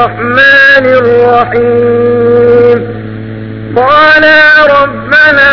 الرحمن الرحيم قالا ربنا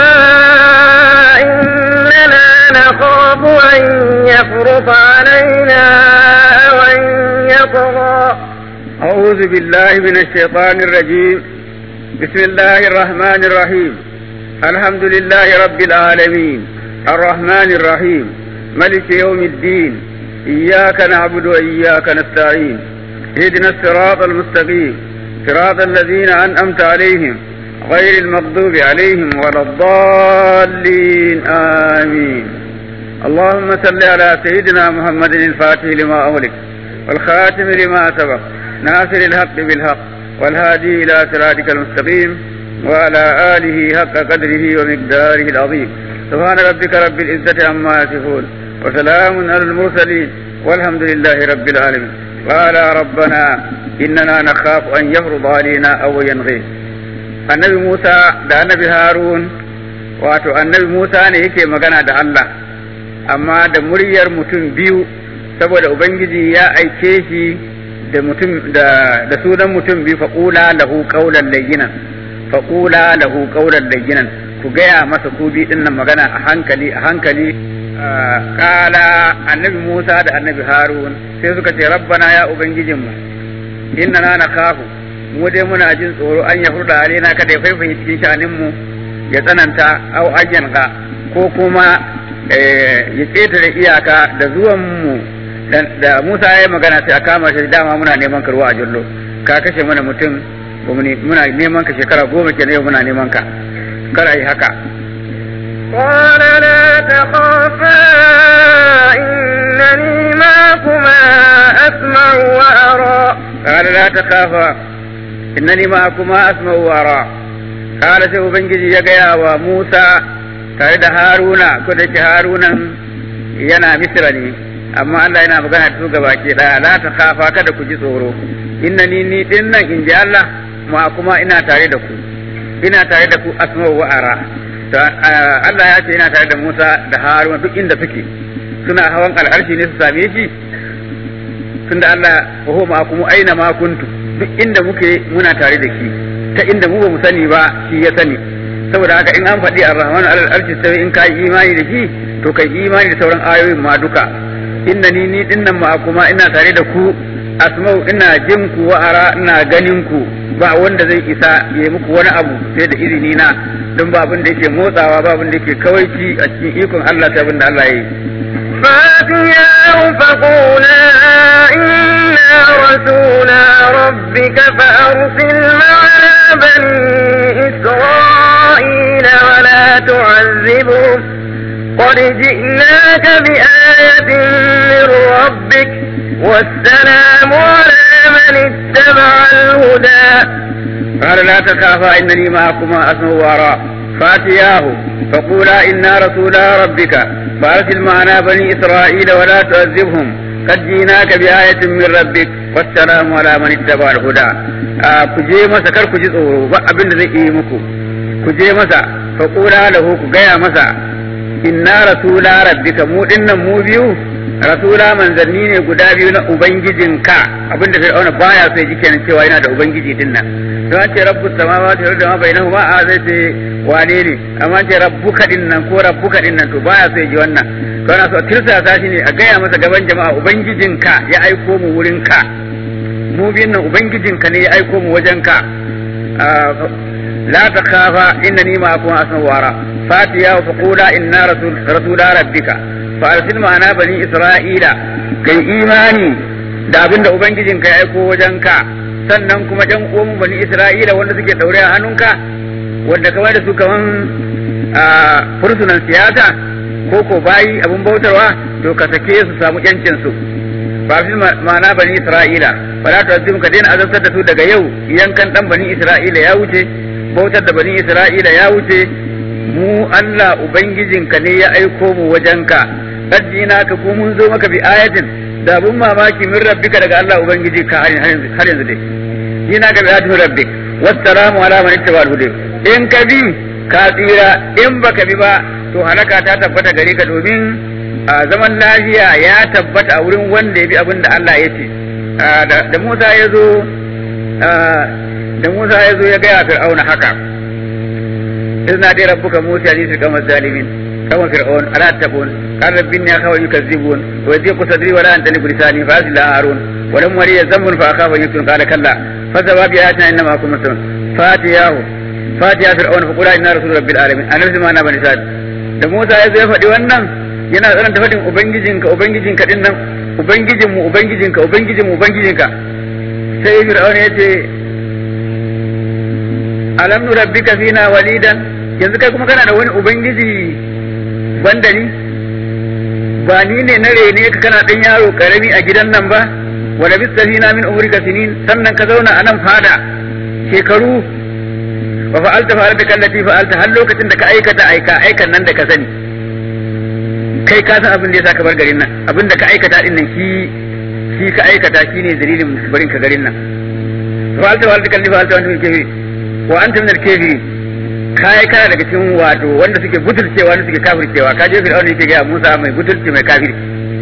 إننا نخاف أن يفرط علينا أو أن يطغى أعوذ بالله من الشيطان الرجيم بسم الله الرحمن الرحيم الحمد لله رب العالمين الرحمن الرحيم ملك يوم الدين إياك نعبد وإياك نستعين اهدنا الصراط المستقيم صراط الذين أنعمت عليهم غير المغضوب عليهم ولا الضالين آمين اللهم صل على سيدنا محمد الفاتح لما أغلق والخاتم لما سبق ناصر الحق بالحق والهادي إلى صراطك المستقيم وعلى آله حق قدره ومقداره العظيم سبحان ربك رب العزة عما يصفون وسلام على المرسلين والحمد لله رب العالمين قال ربنا إننا نخاف أن يفرض علينا أو ينغي النبي موسى da annabi Harun wato annabi Musa ne yake magana da Allah amma da muryar mutum biyu saboda Ubangiji ya aike shi da mutum da da sunan mutum biyu faqula lahu qawlan layyinan faqula lahu qawlan layyinan ku gaya masa ku bi dinnan magana a hankali a hankali kala annabi Musa da annabi Harun sai suka ce rabbana ya ubangijinmu inna na nakhafu mu dai muna jin tsoro an ya hurda alaina kada ya faifaye cikin sha'anin mu ya tsananta au ayyan ka ko kuma ya ƙetare iyaka da zuwan mu da Musa ya yi magana sai a kama shi dama muna neman ka ruwa a jullo ka kashe mana mutum muna neman ka shekara goma kenan yau muna neman ka kar a yi haka قال لا تخافا إنني معكما أسمع وأرى قال لا تخافا إنني معكما أسمع وأرى قال sai Ubangiji ya gaya wa Musa tare da Haruna ko da ke Harunan yana Misra ne amma Allah yana magana da su gaba ke ɗaya la ta kafa kada ku ji tsoro inna ni ni din nan in ji Allah ma kuma ina tare da ku ina tare da ku asma'u wa ara Allah ya ce yana tare da Musa da Haruna duk inda suke suna hawan al'arshi ne su same shi tunda Allah wa huwa ma'akum aina ma kuntu duk inda muke muna tare da shi ta inda mu ba mu sani ba shi ya sani saboda haka in an faɗi ar-rahman alal arshi sai in kai imani da shi to kai imani da sauran ayoyin ma duka inna ni ni dinnan ma kuma ina tare da ku asma'u ina jin ku wa ara ina ganin ku ba wanda zai isa ya yi muku wani abu sai da izini na don ba abin da yake motsawa ba abin da yake kawaici a cikin ikon Allah sai abin da Allah ya yi فاتياه فقولا إنا رسولا ربك فأرسل معنا بني إسرائيل ولا تعذبهم قد جئناك بآية من ربك والسلام على من اتبع الهدى قال لا تخافا إنني معكما أسمع وأرى فاتياه فقولا إنا رسولا ربك فأرسل معنا بني إسرائيل ولا تعذبهم قد جئناك بآية من ربك والسلام على من اتبع الهدى كجي مسا كر كجي tsoro ba abin da zai yi muku ku je masa fa qula lahu ku gaya masa inna rasula rabbika mu dinnan mu biyu rasula manzanni ne guda biyu na ubangijinka abinda fir'auna baya so ji kenan cewa yana da ubangiji dinnan don ce rabbus samawati wal ardi ma bainahuma a zai ce wane ne amma ce rabbuka dinnan ko rabbuka dinnan to baya so ji wannan to ana so a tirsasa shi ne a gaya masa gaban jama'a ubangijinka ya aiko mu wurin ka mu biyun nan ubangijinka ne ya aiko mu wajen ka la takhafa innani ma'akum asma wara fatiya fa qula inna rasul rasula rabbika fa arsil ma'ana bani isra'ila kai imani da abinda ubangijinka ya aiko wajen ka sannan kuma jan uwan bani isra'ila wanda suke daure a hannunka wanda kamar da su kaman fursunan siyasa ko ko bayi abin bautarwa to ka sake su samu yancin su ba fi ma'ana bani isra'ila ba za ta wasu ka daina azabtar da su daga yau yankan dan bani isra'ila ya wuce bautar da bani isra'ila ya wuce mu Allah ubangijinka ne ya aiko mu wajenka addina ka ko mun zo maka bi ayatin da abun mamaki min rabbika daga Allah ubangiji ka har yanzu dai dina ka bi ayatin rabbik wassalamu ala man ittaba al in ka bi ka tsira in baka bi ba to halaka ta tabbata gare ka domin zaman lafiya ya tabbata a wurin wanda ya bi abin da Allah ya ce da Musa ya zo da Musa ya zo ya gaya Fir'auna haka izna dai rabbuka Musa ne su kama zalimin kama Fir'aun ala tabun قال رب إني أخاف يكذبون ويضيق صدري ولا أنتلق لساني فأرسل هارون ولم ولي ذنب فأخاف أن يفتن قال كلا فذهبا بآياتنا إنما أكون مسلم فاتياه فاتيا فرعون فقول إنا رسول رب العالمين أنا رسول ما بني سعد da Musa ya zo ya faɗi wannan yana tsananta faɗin ubangijinka ubangijinka din nan ubangijin mu ubangijinka ubangijin mu ubangijinka sai Fir'aun ya ce alam nu rabbika fina walidan yanzu kai kuma kana da wani ubangiji banda ni ba ni ne na rene ka kana dan yaro karami a gidan nan ba wa labista fina min umrika sinin sannan ka zauna a nan fada shekaru wa fa'alta fa'alta kallati fa'alta har lokacin da ka aikata aika aikan nan da ka sani kai ka san abin da yasa ka bar garin nan abin da ka aikata din nan shi shi ka aikata shine dalilin barin ka garin nan fa'alta fa'alta kallati fa'alta wa antum kafiri wa antum min al-kafirin kai kana daga cikin wato wanda suke butulcewa wanda suke kafircewa ka je fir'auna yake ga Musa mai butulci mai kafiri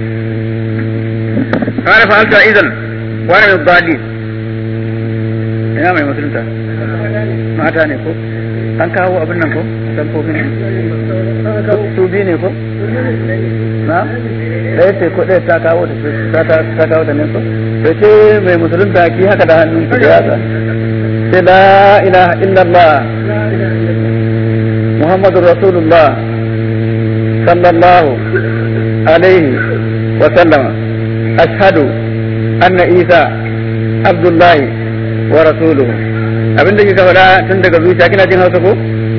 kana fa'alta idan wa ana min dalil ina mai musulunta mata ne ko an kawo abin nan ko samfofin su biyu ne ko na ɗaya ce ko ɗaya ta kawo da ta ta kawo da nan ko to ce mai musulunta ki haka da hannun ki da yatsa sai la ilaha illallah muhammadur rasulullah sallallahu alaihi wa sallama ashhadu anna isa abdullahi wa rasuluhu abin da kika faɗa tun daga zuciya kina jin hausa ko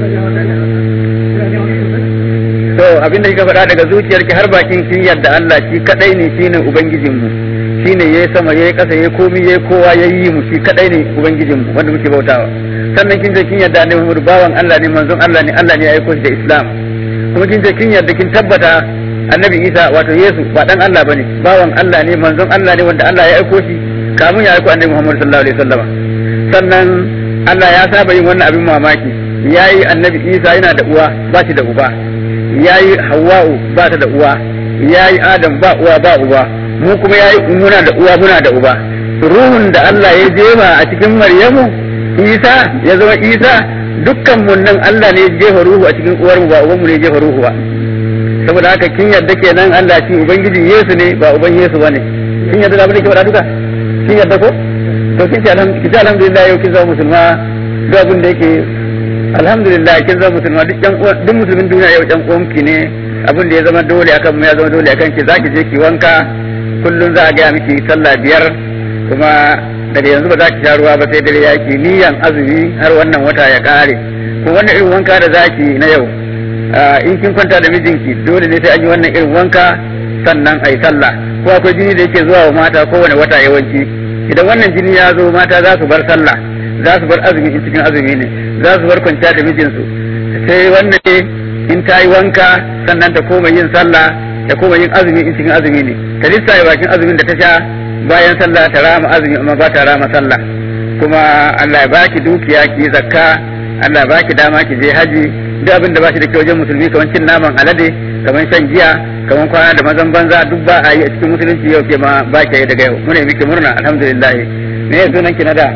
to abin da kika faɗa daga zuciyarki har bakin kin yadda Allah shi kadai ne shine ubangijin mu shine yayi sama yayi ƙasa yayi komai yayi kowa yayi mu shi kadai ne ubangijin mu wanda muke bautawa sannan kin je kin yadda Annabi Muhammad bawan Allah ne manzon Allah ne Allah ne ya aiko shi da Islam kuma kin je kin yadda kin tabbata Annabi Isa wato Yesu ba dan Allah bane bawan Allah ne manzon Allah ne wanda Allah ya aiko shi kamun ya aiko Annabi Muhammad sallallahu alaihi wasallam sannan Allah ya saba yin wannan abin mamaki yayi Annabi Isa yana da uwa ba shi da uba yayi Hawwa'u ba ta da uwa yayi Adam ba uwa ba uba mu kuma yayi muna da uwa muna da uba ruhun da Allah ya jefa a cikin Maryamu Isa ya zama Isa dukkan mun nan Allah ne ya jefa ruhu a cikin uwar mu ba uban mu ne ya jefa ruhu ba saboda haka kin yadda kenan Allah shi ubangijin Yesu ne ba uban Yesu bane kin yadda da abin da ke faɗa duka kin yadda ko to kin ce alhamdulillah yau kin zama musulma duk abin da yake alhamdulillah kin zama musulma duk yan duk musulmin duniya yau yan uwanki ne abin da ya zama dole akan mu ya zama dole akan ki zaki je ki wanka kullun za a ga miki sallah biyar kuma daga yanzu ba za ki sha ruwa ba sai dare yaki niyan azumi har wannan wata ya kare ko wannan irin wanka da zaki na yau in kin kwanta da mijinki dole ne sai an yi wannan irin wanka sannan a yi sallah ko akwai jini da yake zuwa wa mata kowane wata yawanci idan wannan jini ya zo mata za su bar sallah za su bar azumi in cikin azumi ne za su bar kwanciya da mijinsu sai wannan ne in ta yi wanka sannan ta koma yin sallah ta koma yin azumi in cikin azumi ne ta lissaye bakin azumin da ta sha bayan sallah ta rama azumi amma ba ta rama sallah kuma Allah ya baki dukiya ki zakka Allah ya baki dama ki je haji duk abin da ba shi da kyau wajen musulmi kamar cin naman alade kamar shan giya kamar kwana da mazan banza duk ba a yi a cikin musulunci yau ke ma ba ki daga yau muna miki murna alhamdulillah me ya sunan ki na da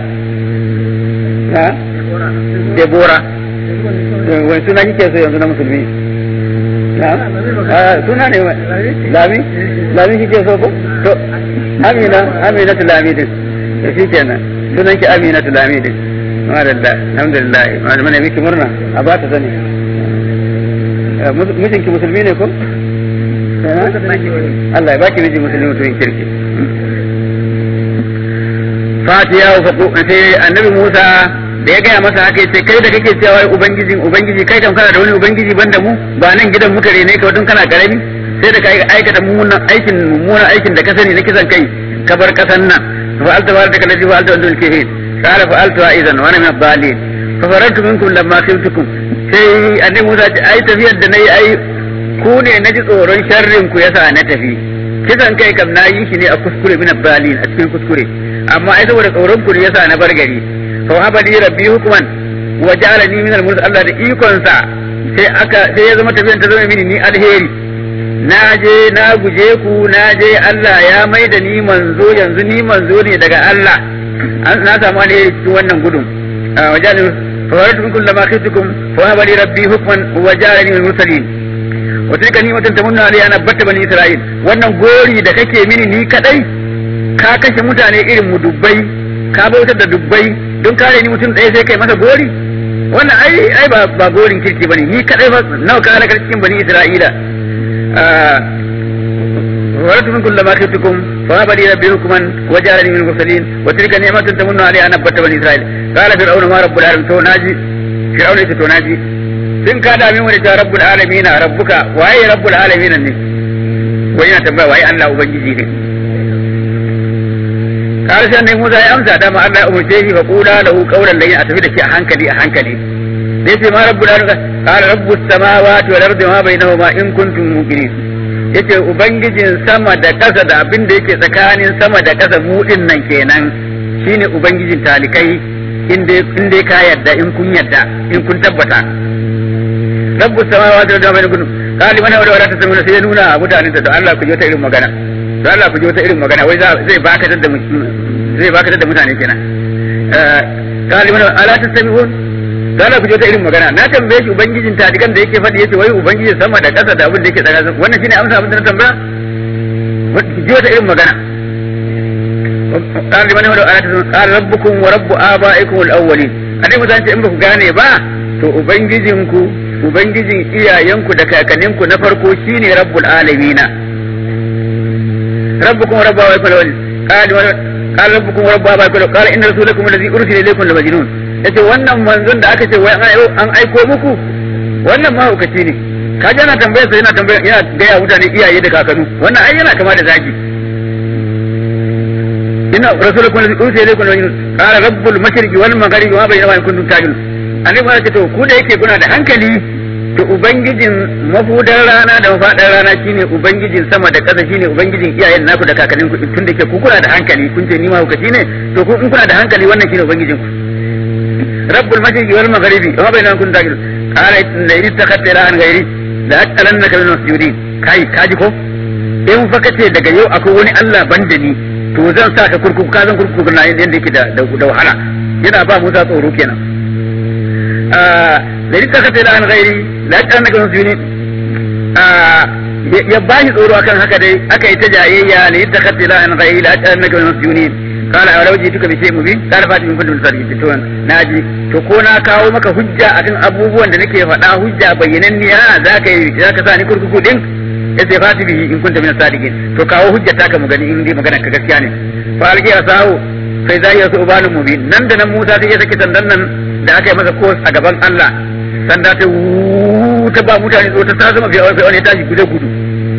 na Debora wani suna kike so yanzu na musulmi na suna ne lami lami kike so ko to amina amina tu lami din to shikenan sunan ki amina tu lami din madalla alhamdulillah muna miki murna a ba ta sani mijinki musulmi ne ko Allah ya baki miji musulmi mutumin kirki fatiya wa sai annabi Musa da ya gaya masa haka yace kai da kake cewa wai ubangijin ubangiji kai kam kana da wani ubangiji banda mu ba nan gidan muka rene ka tun kana karami sai da kai aikata mummunan aikin mummunan aikin da ka sani na kisan kai ka bar kasan nan fa alta wa taka lati fa alta andul kihin qala fa alta idan wa ana min dalil fa faratu minkum lamma khiftukum sai annabi Musa ce ai tafiyar da nayi ai ku ne naji tsoron sharrin ku yasa na tafi kisan kai kam na yi shi ne a kuskure min dalil a cikin kuskure amma ai saboda tsoron ku ne yasa na bar gari fa haba li rabbi hukman wa ja'alani min al Allah da ikon sa sai aka sai ya zama tafiyan ta zama mini ni alheri na je na guje ku na je Allah ya mai da ni manzo yanzu ni manzo ne daga Allah na samu ne cikin wannan gudun wajen fawaratu min kullu ma khiftukum fa haba li rabbi hukman wa ja'alani min mursalin wa tilka ni'matun tamunna alayya ana batta bani isra'il wannan gori da kake mini ni kadai ka kashe mutane irin mu dubbai ka bautar da dubbai don kare ni mutum ɗaya sai kai masa gori wannan ai ai ba ba gorin kirki bane ni kadai ba nawa ka halakar cikin bani isra'ila ورد من كل ما خفتكم فهب لي ربي حكما وجعلني من المرسلين وتلك نعمة تمن علي أن أبت بني إسرائيل قال فرعون ما رب العالمين تو ناجي فرعون يتي تو ناجي sun ka dami wani ta rabbul alamin rabbuka waye rabbul alamin ne wani yana tambaya waye Allah ubangiji ne karshen ne Musa ya amsa dama Allah ya umurce shi fa qula lahu qawlan layyin a tafi da shi a hankali a hankali sai ce ma rabbul alamin qala rabbus samawati wal ardi ma bainahuma in kuntum muqinin yace ubangijin sama da ƙasa da abin da yake tsakanin sama da ƙasa mu din nan kenan shine ubangijin talikai in dai ka yarda in kun yarda in kun tabbata rabbus samawati wal ardi kun kali mana wada wada ta samu sai ya nuna mutanen da Allah ku ji wata irin magana to Allah ku ji wata irin magana wai zai baka da zai baka da mutane kenan kali mana ala tasmi'un Gala ku je ta irin magana na tambaye shi ubangijin tadikan da yake faɗi yace wai ubangijin sama da ƙasa da abin da yake tsakanin wannan shine amsa abin da na tambaya je ta irin magana قال لمن هو قال ربكم ورب آبائكم الأولين anai mu zance in ba ku gane ba to ubangijinku ubangijin iyayenku da kakanninku na farko shine rabbul alamina rabbukum wa rabbu abaikum al-awwalin qala qala rabbukum wa rabbu abaikum qala inna rasulakum alladhi ursila ilaykum la majnun yace wannan manzon da aka ce wai an aiko muku wannan mahaukaci ne ka ji yana tambayar sa yana tambaya yana gaya mutane iyaye da kakannu wannan ai yana kama da zaki inna rasulukum alladhi ursila ilaykum la majnun qala rabbul mashriqi wal maghribi wa bainahuma in kuntum ta'qilun annabi ya ce to ku da yake kuna da hankali to ubangijin mafudar rana da mafadar rana shine ubangijin sama da ƙasa shine ubangijin iyayen naku da kakannin ku tun da ke ku kuna da hankali kun ce ni mahaukaci ne to ku in kuna da hankali wannan shine ubangijin ku رب المشرق والمغرب وما بينهم كنت تاكل قال لئن اتخذت الها غيري لأجعلنك من المسجونين kai kaji ko in fa kace daga yau akwai wani Allah banda ni to zan sa ka kurkuku ka zan kurkuku na yanda yake da da wahala yana ba Musa tsoro kenan ah da rika ka tela an gairi la ta annaka muslimin ah ya bashi tsoro akan haka dai aka yi ta jayayya la rika ka tela an gairi la ta annaka muslimin قال أولو جئتك بشيء مبين قال فاتي من كنتم صادقين to naji to ko na kawo maka hujja akan abubuwan da nake faɗa hujja bayyananniya zaka yi zaka sa ni kurkuku din yace fati bihi in kunta min sadiqin to kawo hujja ta ka mu gani in dai magana ka gaskiya ne fa alqi asahu sai zai yasu ubanu mubin nan da nan Musa sai ya saki sandan nan da aka yi masa kos a gaban Allah sanda ta ta ba mutane tsoro ta zama fiye wani ya tashi guje gudu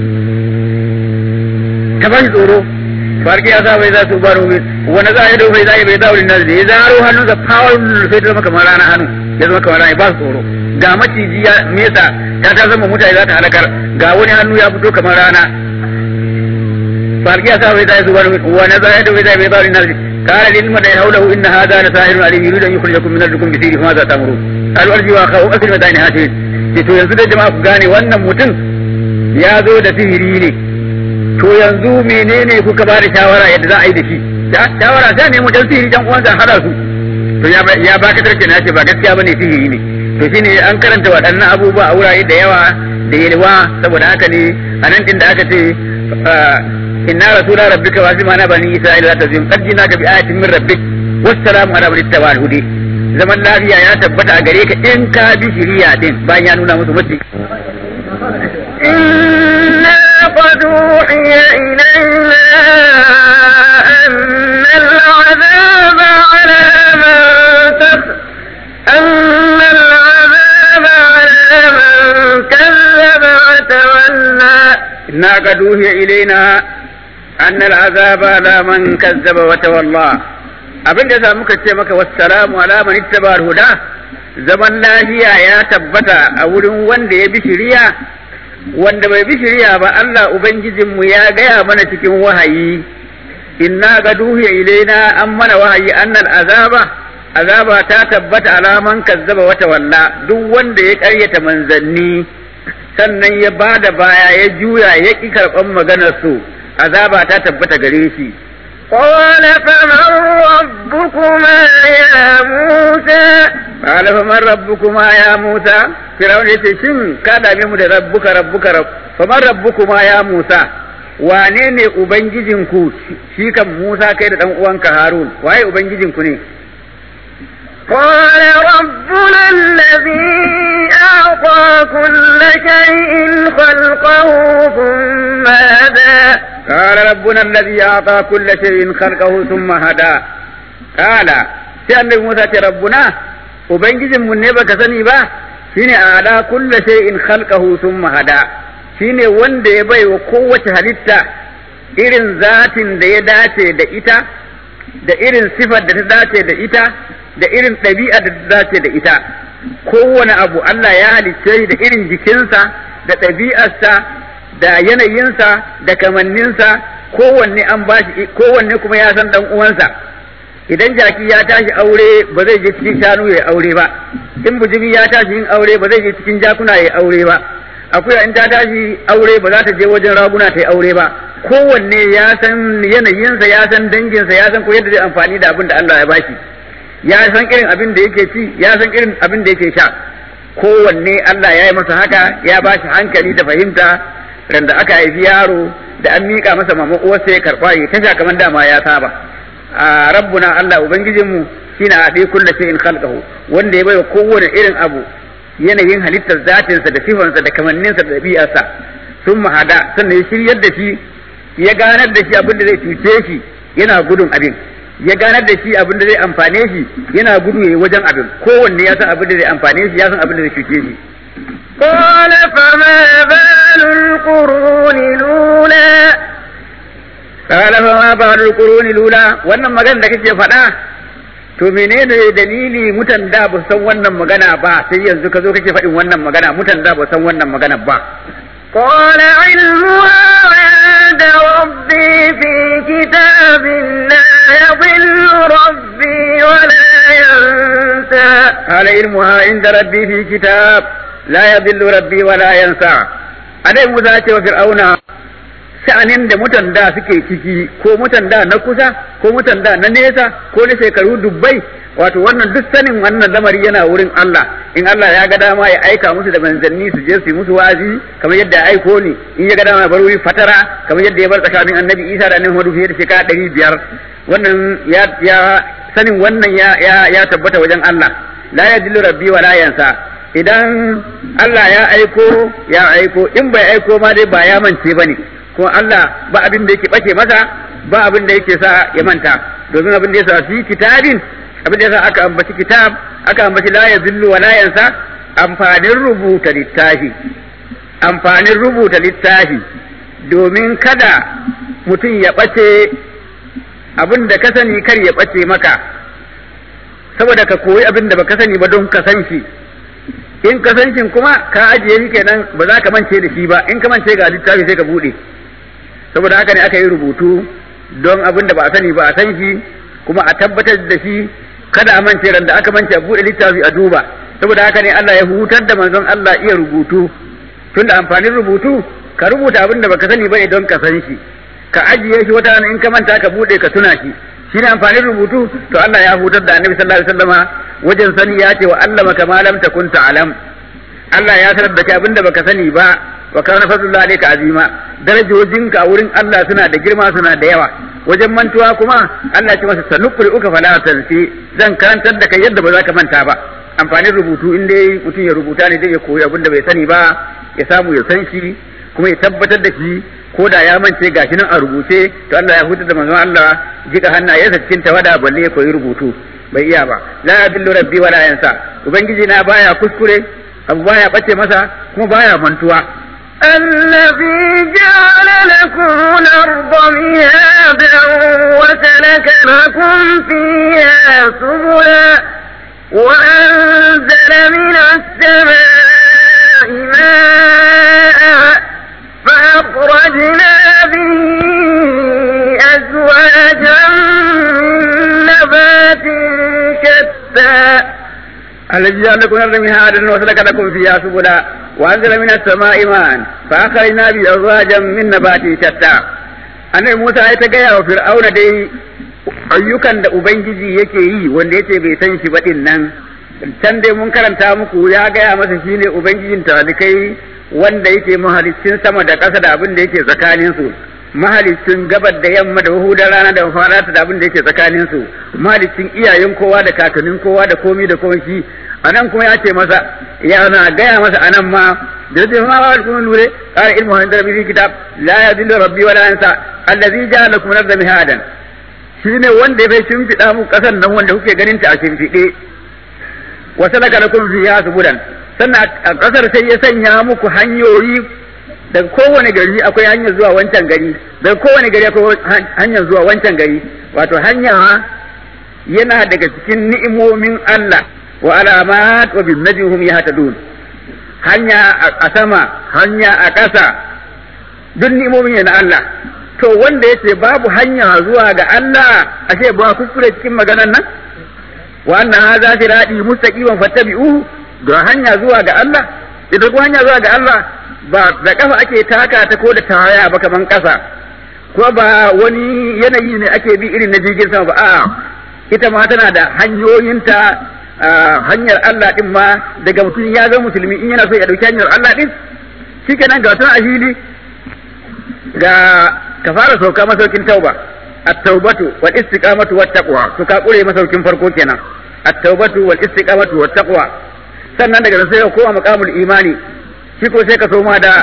ta ba shi tsoro farki ya sa bai za su baro wani za a yi bai za a yi bai zauri na da ya zaro hannunsa power sai ta zama kamar rana hannu ya zama kamar rana ba su tsoro ga maciji ya mesa ta ta zama mutane za ta halakar ga wani hannu ya fito kamar rana farki ya sa bai za su baro wani za a yi bai za a yi bai zauri na da قال للمدى حوله ان هذا لساحر عليم يريد ان يخرجكم من ارضكم بسيره فماذا تامرون قالوا ارجوا اخاه اكل مدائن هاتين to yanzu da jama'a ku gane wannan mutum ya zo da sihiri ne to yanzu menene kuka ba da shawara yadda za a yi da shi shawara sai ne mu dan sihiri dan uwansa hada su to ya ya baka tarke na ce ba gaskiya bane sihiri ne to shine an karanta waɗannan abubuwa a wurare da yawa da yalwa saboda haka ne a nan din da aka ce inna rasula rabbika wa zima na bani isra'ila la tazim qad jinaka bi ayatin min rabbik wassalamu ala man ittaba hudi zaman lafiya ya tabbata a gare ka in ka bi shiriya din bayan ya nuna musu mutum إنا قد أوحي إلينا أن العذاب على من تف أن العذاب على من كذب وتولى إنا قد أوحي إلينا أن العذاب على من كذب وتولى abin da za muka ce maka wassalamu ala man ittaba huda zaman lafiya ya tabbata a wurin wanda ya bi shiriya wanda bai bi shiriya ba Allah ubangijinmu ya gaya mana cikin wahayi inna gaduhiya ilaina an mana wahayi annal azaba azaba ta tabbata alaman kazzaba wata walla duk wanda ya karyata manzanni sannan ya bada baya ya juya ya ƙi karɓan maganar su azaba ta tabbata gare shi قال فمن ربك ربكما يا موسى قال فمن ربكما يا موسى فرعون yace shin ka dame mu da rabbuka rabbuka rabb faman rabbukuma ya Musa wane ne ubangijinku shi kan Musa kai da dan uwanka Harun waye ubangijinku ne قال ربنا الذي أعطى كل شيء خلقه ثم هدى قال ربنا الذي أعطى كل شيء خلقه ثم هدى قال sai annabi Musa ce rabbuna ubangijinmu ne baka sani ba shine ala kulli shay'in khalqahu thumma hada shine wanda ya bai wa kowace halitta irin zatin da ya dace da ita da irin sifar da ta dace da ita da irin ɗabi'a da ta dace da ita kowane abu Allah ya halicce shi da irin jikinsa da ɗabi'arsa da yanayinsa da kamanninsa kowanne an bashi kowanne kuma ya san dan uwansa idan jaki ya tashi aure ba zai je cikin shanu ya aure ba in bujimi ya tashi yin aure ba zai je cikin jakuna ya aure ba akuya in ta tashi aure ba za ta je wajen raguna ta yi aure ba kowanne ya san yanayinsa ya san danginsa ya san ko yadda zai amfani da abin da Allah ya bashi ya san irin abin da yake ci ya san irin abin da yake sha kowanne Allah ya yi masa haka ya bashi hankali da fahimta randa aka haifi yaro da an miƙa masa mama uwarsa ya karɓa ya tasha kamar dama ya saba a rabbuna Allah ubangijinmu shine a ɗaya kulla in khalqahu wanda ya baiwa kowane irin abu yanayin halittar zatinsa da sifansa da kamanninsa da ɗabi'arsa sun mahada sannan ya shiryar da shi ya ganar da shi abin da zai cuce shi yana gudun abin ya ganar da shi abin da zai amfane shi yana gudu yayi wajen abin kowanne ya san abin da zai amfane shi ya san abin da zai cuce shi قال فما بال القرون الأولى قال فما بال القرون الأولى wannan magana da kake faɗa to menene dalili mutan da ba san wannan magana ba sai yanzu ka zo kake faɗin wannan magana mutan da ba san wannan magana ba قال علمها عند ربي في كتاب لا يضل ربي ولا ينسى قال علمها عند ربي في كتاب لا يضل ربي ولا ينسى adai Musa ce wa Fir'auna sha'anin da mutan da suke ciki ko mutan da na kusa ko mutan da na nesa ko na shekaru dubbai wato wannan duk sanin wannan lamari yana wurin Allah in Allah ya ga dama ya aika musu da manzanni su je su yi musu wa'azi kamar yadda ya aiko ni in ya ga dama ya bar wuri fatara kamar yadda ya bar tsakanin annabi Isa da annabi Muhammadu fiye da shekara ɗari biyar wannan ya ya sanin wannan ya ya ya tabbata wajen Allah la yadillu rabbi wa la yansa idan Allah ya aiko ya aiko in bai aiko ma dai ba ya mance bane kuma Allah ba abin da yake bace masa ba abin da yake sa ya manta domin abin da ya sa fi kitabin abin da ya sa aka ambaci kitab aka ambaci la yazillu wa la yansa amfanin rubuta littafi amfanin rubuta littafi domin kada mutum ya bace abin da ka sani kar ya bace maka saboda ka koyi abin da baka sani ba don ka san shi in ka san shi kuma ka ajiye shi kenan ba za ka mance da shi ba in ka mance ga littafi sai ka bude saboda haka ne aka yi rubutu don abin da ba a sani ba a san shi kuma a tabbatar da shi kada a mance ran da aka mance a bude littafi a duba saboda haka ne Allah ya hutar da manzon Allah iya rubutu tunda amfanin rubutu ka rubuta abin da baka sani bane don ka san shi ka ajiye shi wata in ka manta ka bude ka tuna shi shine amfanin rubutu to Allah ya hutar da Annabi sallallahu alaihi wasallama wajen sani ya ce wa allama kama lam takun ta'lam Allah ya sanar da kai abinda baka sani ba wa kana fadlullahi alayka azima darajojinka a wurin Allah suna da girma suna da yawa wajen mantuwa kuma Allah ya ce masa sanuqri uka fala tansi zan karantar da kai yadda ba za ka manta ba amfanin rubutu in dai mutum ya rubuta ne zai ya koyi abinda bai sani ba ya samu ya san shi kuma ya tabbatar da shi ko da ya mance gashi nan a rubuce to Allah ya hutar da manzon Allah jika hannayensa cikin tawada balle ya koyi rubutu bai iya ba la yadillu rabbi wala yansa ubangiji na baya kuskure abu baya bace masa kuma baya mantuwa الذي جعل لكم الأرض مهادا وسلك لكم فيها سبلا وأنزل من السماء ماء فأخرجنا به أزواجا من نبات شتى الذي جعل لكم الأرض مهادا وسلك لكم فيها سبلا وأنزل من السماء ماء فأخرجنا به أزواجا من نبات شتى annabi Musa ya ta gaya wa Fir'auna dai ayyukan da ubangiji yake yi wanda yace bai san shi ba din nan can dai mun karanta muku ya gaya masa shine ubangijin talikai wanda yake mahalicin sama da ƙasa da abin da yake tsakanin su mahalicin gabar da yamma da hudar rana da farata da abin da yake tsakanin su mahalicin iyayen kowa da kakannin kowa da komi da komai shi anan kuma ya ce masa ya na gaya masa anan ma da yake ma ba kuma lure qala ilmu inda rabbi kitab la yadillu rabbi wa la yansa allazi ja'ala lakum arda mihadan shine wanda bai shimfiɗa muku ƙasar nan wanda kuke ganin ta a shimfiɗe wa salaka lakum fiha subulan sannan a ƙasar sai ya sanya muku hanyoyi daga kowane gari akwai hanyar zuwa wancan gari daga kowane gari akwai hanyar zuwa wancan gari wato hanya yana daga cikin ni'imomin Allah wa alamat wa bin najhum yahtadun hanya a sama hanya a ƙasa duk ni'imomin na Allah to wanda yace babu hanya zuwa ga Allah ashe ba kuskure cikin maganar nan wa anna hadha sirati mustaqiman fattabi'uhu ga hanya zuwa ga Allah idan ko hanya zuwa ga Allah ba da kafa ake taka ta ko da tawaya ba kaman kasa ko ba wani yanayi ne ake bi irin na jirgin sama ba a'a ita ma tana da hanyoyinta hanyar Allah din ma daga mutum ya zama musulmi in yana so ya dauki hanyar Allah din shikenan ga tana a fili ga ka fara sauka masaukin tauba at-taubatu wal istiqamatu wat taqwa to ka kure masaukin farko kenan at-taubatu wal istiqamatu wat taqwa sannan daga nan sai ka koma maqamul imani shi ko sai ka soma da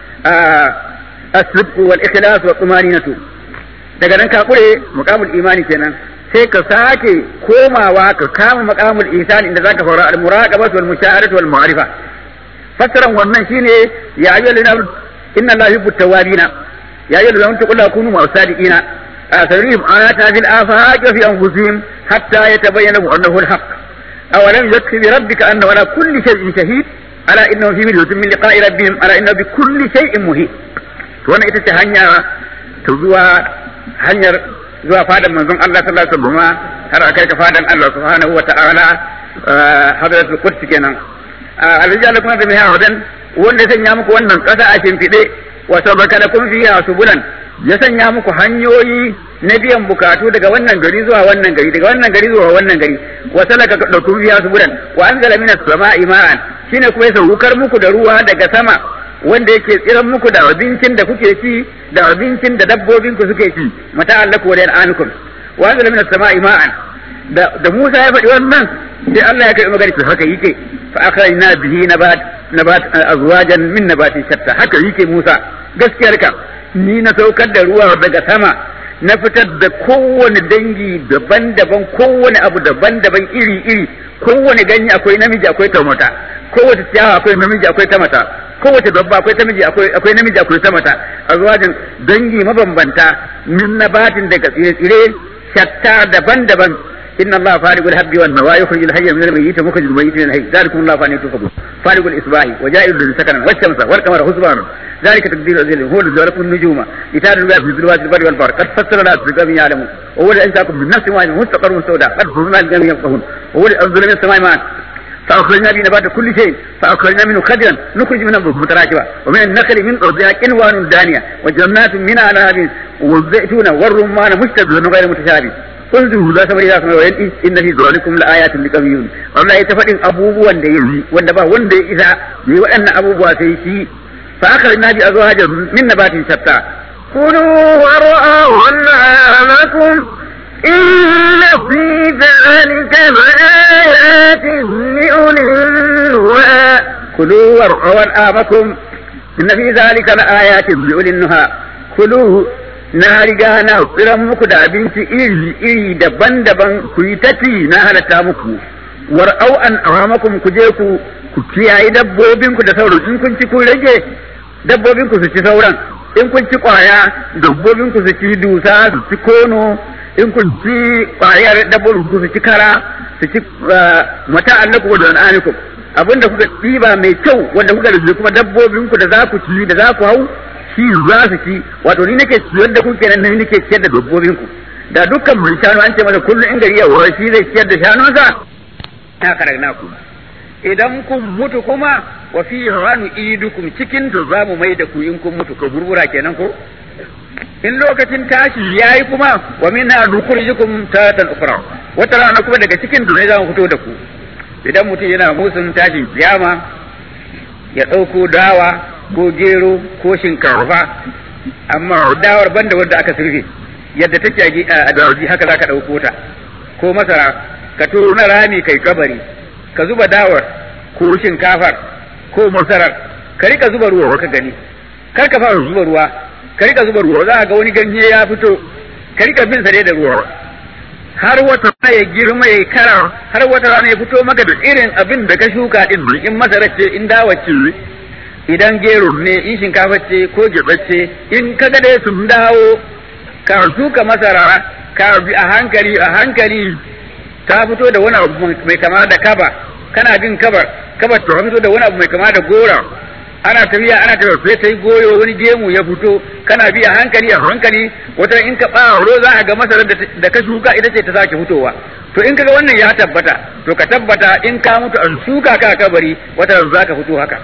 as-sidq wal ikhlas wa tumaninatu daga nan ka kure maqamul imani kenan sai ka sake komawa ka kama maqamul ihsan inda zaka fara al-muraqabatu wal mushahadatu wal ma'rifa fassaran wannan shine ya ayyuhal inna allaha yuhibbu tawwabina يا أيها الذين آمنوا لا كونوا مع الصادقين سنريهم آياتنا في الآفاق وفي أنفسهم حتى يتبين لهم أنه الحق أولم يكفي بربك أنه على كل شيء شهيد ألا إنه في مرية من لقاء ربهم ألا إنه بكل شيء مهيد وانا ita hanya ta zuwa hanyar zuwa fadan manzon Allah sallallahu alaihi wasallam har akai ka fadan Allah subhanahu wa ta'ala hadratul quds kenan alrijal kuma da mai hadan wanda ya sanya muku wannan kasa a shimfiɗe wa sabaka lakum fiha subulan ya sanya muku hanyoyi na biyan bukatu daga wannan gari zuwa wannan gari daga wannan gari zuwa wannan gari wa salaka lakum fiha subulan wa anzala minas sama'i ma'an shine kuma ya saukar muku da ruwa daga sama wanda yake tsiran muku da abincin da kuke ci da abincin da dabbobin ku suke ci mata allaku wa ankum wa anzala minas sama'i ma'an da da Musa ya faɗi wannan sai Allah ya kai magana to haka yake fa akhrajna bihi nabat nabat azwajan min nabatin shatta haka yake Musa gaskiyar ka ni na saukar da ruwa daga sama na fitar da kowane dangi daban-daban kowane abu daban-daban iri-iri kowane ganye akwai namiji akwai ta mata kowace ciyawa akwai namiji akwai ta mata kowace dabba akwai ta miji akwai akwai namiji akwai ta mata azwajin dangi mabambanta min nabatin daga tsire-tsire shatta daban-daban إن الله فارق الحب والنوى يخرج الحي من الميت ومخرج الميت من الحي ذلكم الله فاني تفقون فارق الإصباح وجائر الذي سكنا والشمس والقمر حسبانا ذلك تقدير العزيز هو الذي لكم النجوم لتعلموا في ظلمات البر والبحر قد فسر الناس بقوم يعلمون وهو الذي أنشأكم من نفس واحدة مستقر سوداء قد فهمنا الجميع يفقهون وهو الذي أنزل من السماء ماء فأخرجنا به نبات كل شيء فأخرجنا منه خضرا نخرج منه متراكبا ومن النخل من أرضها كنوان دانية وجنات من أعناب والزيتون والرمان مشتبه غير متشابه unzuru za sabari za su mai wayan inna fi zalikum la ayatin liqawiyun Allah ya ta faɗin abubuwan da yayi wanda ba wanda ya isa yi waɗannan abubuwa sai shi fa aka na bi azwaja min nabatin shatta kulu wara'u an'amakum inna fi dhalika laayatin liulil nuha kulu war'u an'amakum inna fi dhalika laayatin liulil nuha kulu na riga na tsiran muku da abinci iri-iri daban-daban ku yi tafi na halatta muku war au an awamakum ku je ku ku kiyaye dabbobinku da sauran in kun ci kun rage dabbobinku su ci sauran in kun ci kwaya dabbobinku su ci dusa su ci kono in kun ci kwayar dabbobinku su ci kara su ci mata allaku da an'anikum abinda kuka ɗiba mai kyau wanda kuka da kuma dabbobinku da za ku ci da za ku hau shi za su ci wato ni nake ciyar da ku kenan ni nake ciyar da dabbobin ku da dukkan mai shanu an ce masa kullum in gari ya wura shi zai ciyar da shanunsa na karagna ku idan kun mutu kuma wa fi ranu idukum cikin to za mu mai da ku in kun mutu ka burbura kenan ko in lokacin tashi yayi kuma wa minha nukhrijukum taratan ukhra wata rana kuma daga cikin ne za mu fito da ku idan mutum yana musun tashin kiyama ya ɗauko dawa ko gero ko shinkafa amma dawar banda wanda aka sirfe yadda take a dawaji haka za ka ɗauko ta ko masara ka turo na rami kai kabari ka zuba dawar ko shinkafar ko masarar ka rika zuba ruwa ka gani kar ka fara zuba ruwa ka rika zuba ruwa za ga wani ganye ya fito ka rika bin sa da ruwa har wata rana ya girma ya kara har wata rana ya fito maka da irin abin da ka shuka din in masarar ce in dawa ce idan gero ne in shinkafa ce ko gyaɗa ce in ka ga dai sun dawo ka shuka masara ka bi a hankali a hankali ta fito da wani abu mai kama da kaba kana bin kabar kabar ta fito da wani abu mai kama da gora ana tafiya ana tafiya sai ta yi goyo wani gemu ya fito kana bi a hankali a hankali wata in ka ɓaro za a ga masarar da ka shuka ita ce ta sake fitowa to in kaga wannan ya tabbata to ka tabbata in ka mutu an shuka ka kabari wata za ka fito haka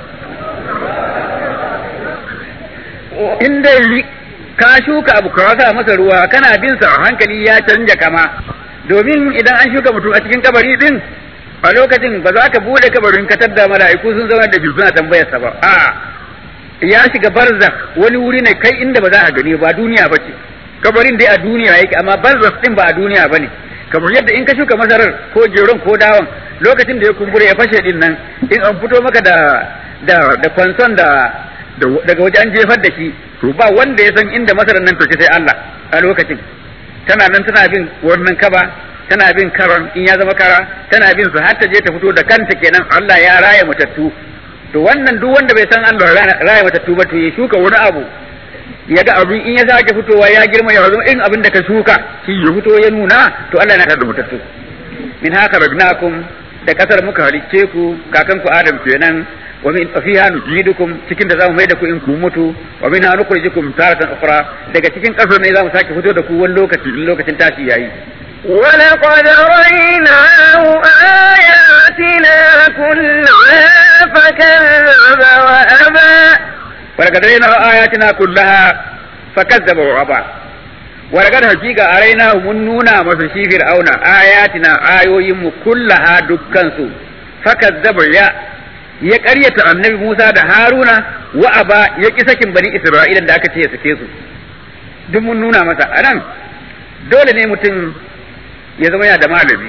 in dai ka shuka abu ka sa masa ruwa kana bin sa a hankali ya canja kama domin idan an shuka mutum a cikin kabari din a lokacin ba za ka bude kabarin ka tadda mala'iku sun zama da suna tambayar sa ba a ya shiga barzakh wani wuri ne kai inda ba za ka gani ba duniya ba ce kabarin dai a duniya yake amma barzakh din ba a duniya ba ne kamar yadda in ka shuka masarar ko geron ko dawon lokacin da ya kumbura ya fashe din nan in an fito maka da da da kwanson da daga waje an jefar da shi to ba wanda ya san inda masarar nan take sai Allah a lokacin tana nan tana bin wannan kaba tana bin karon in ya zama kara tana bin su har ta je ta fito da kanta kenan Allah ya raya matattu to wannan duk wanda bai san Allah raya matattu ba to ya shuka wani abu ya ga abin in ya sake fitowa ya girma ya zama irin abin da ka shuka shi ya fito ya nuna to Allah na da matattu min haka ragnakum da kasar muka halicce ku kakan ku Adam kenan wa min fiha nujidukum cikin da zamu mai da ku in ku mutu wa minha nukhrijukum taratan ukhra daga cikin kasar ne zamu sake fito da ku wani lokaci in lokacin tashi yayi ولقد رأيناه آياتنا كلها فكذب وأبى ولقد رأيناه آياتنا كلها فكذب وأبى ولقد حقيقة أريناه من نونا مسشي فرعون آياتنا آيوهم كلها دكانسو فكذب يا ya ƙaryata annabi Musa da Haruna wa aba ya ƙi sakin bani Isra'ila da aka ce ya sake su duk mun nuna masa anan dole ne mutum ya zama yana da malami